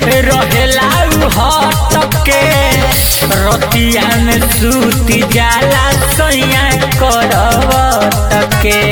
रहेला हटके रतिया में सूती जाला सैया करवटके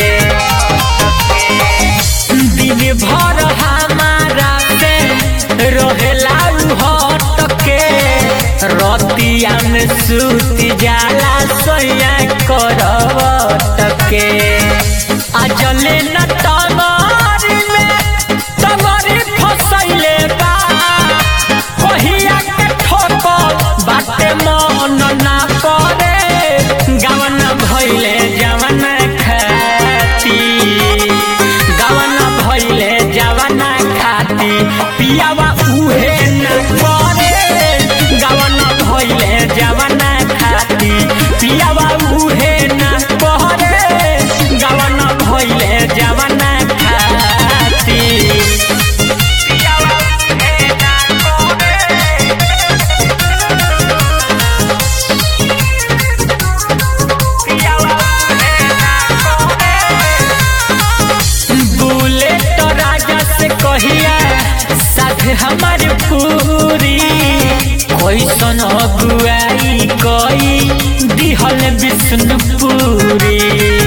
दिन भर हमारा से रहेला हटके रतिया में सूती जाला सैया करवटके अजले न तमारी में तमारी फसैले बा कहिया के ठोकर बाटे मन ना करे गवन भइले जवन खाती गवन भइले जवन खाती पियावा उहे न करे गवन भइले जवन खाती पियावा उहे न करे गवन भइले जवन खाती पियावा उहे न करे बुलेट राजा से कहिया साथ हमार पूरी कैसन अगुआई कई दिहल विष्णुपुरी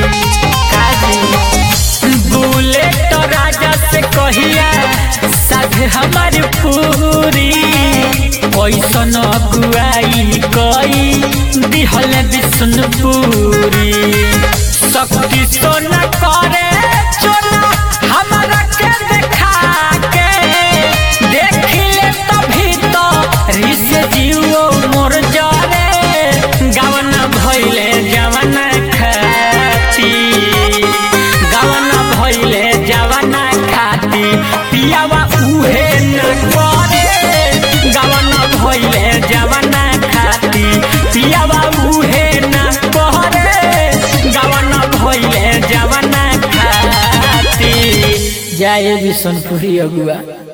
बुलेट राजा से कहिया साथ हमार पूरी कैसन अगुआई कई दिहल विष्णुपुरी शक्ति सोना करे चोला हमारा के देखा के देखिले तभी तो रिस जीवो मोर जरे गवन भइले जवन खाती गवन भइले जवन खाती पियावा उहे न करे गवन भइले जवन खाती पियावा उहे न करे गवन भइले जवन खाती जय बिशनपुरी अगुआ